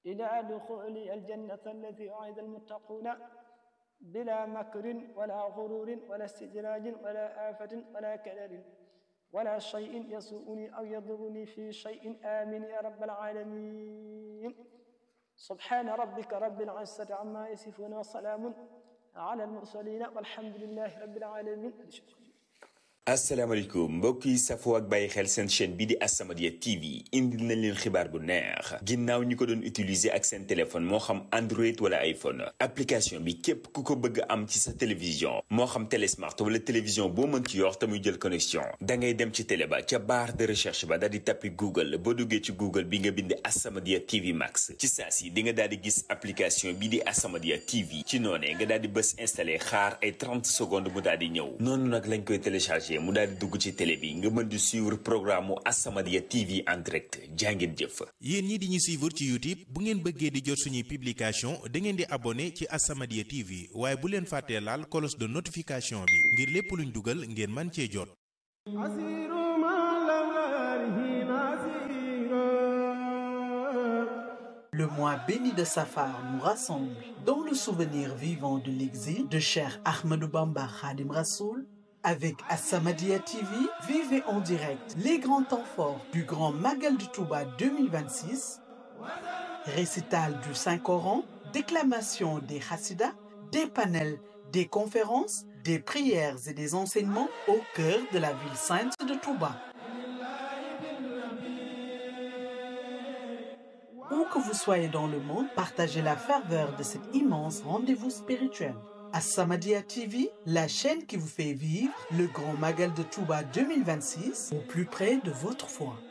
إلى دخول الجنة التي أعد المتقون بلا مكر ولا غرور ولا استدراج ولا آفة ولا كدر ولا شيء يسوءني أو يضرني في شيء آمين يا رب العالمين سبحان ربك رب العزة عما يصفون وسلام على المرسلين والحمد لله رب العالمين asalaamaaleykum mbokk yi safoo ak bàyyi xel seen chaîne bii di As-Samadiyya TV indil nañ leen xibaar bu neex ginnaaw ñi ko doon utiliser ak seen téléphone moo xam Android wala iPhone application bi képp ku ko bëgg am ci sa télévision moo xam télé smart wala télévision boo mën ci yor te muy jël connexion da ngay dem ci télé ba ca barre de recherche ba daal di tappi Google boo duggee ci Google bi nga bind As-Samadiyya TV Max ci saa si di nga daal di gis application bii di As-Samadiyya TV ci noonee nga daal di bës installé xaar ay 30 secondes mu daal di ñëw noonu nag lañ koy téléchargé mu daal di dugg ci télé bi nga mën di suivre programme mu As-Samadiyya TV en direct jàngeen jëf. yéen ñi di ñu suivre ci YouTube bu ngeen bëggee di jot suñuy publication da ngeen di abonné ci As-Samadiyya TV waaye bu leen fàttee laal cloche de notification bi ngir lépp luñ dugal ngeen man cee jot. Le mois béni de Safar nous rassemble dans le souvenir vivant de l'exil de Cheikh Ahmadou Bamba Khadim Rassoul avec As-Samadiyya TV, vivez en direct les grands temps forts du Grand Magal du Touba 2026, récital du Saint-Coran, déclamation des Hassidas, des panels, des conférences, des prières et des enseignements au cœur de la ville sainte de Touba. Où que vous soyez dans le monde, partagez la ferveur de cet immense rendez-vous spirituel. As-Samadiyya TV, la chaîne qui vous fait vivre le grand Magal de Touba 2026 au plus près de votre foi.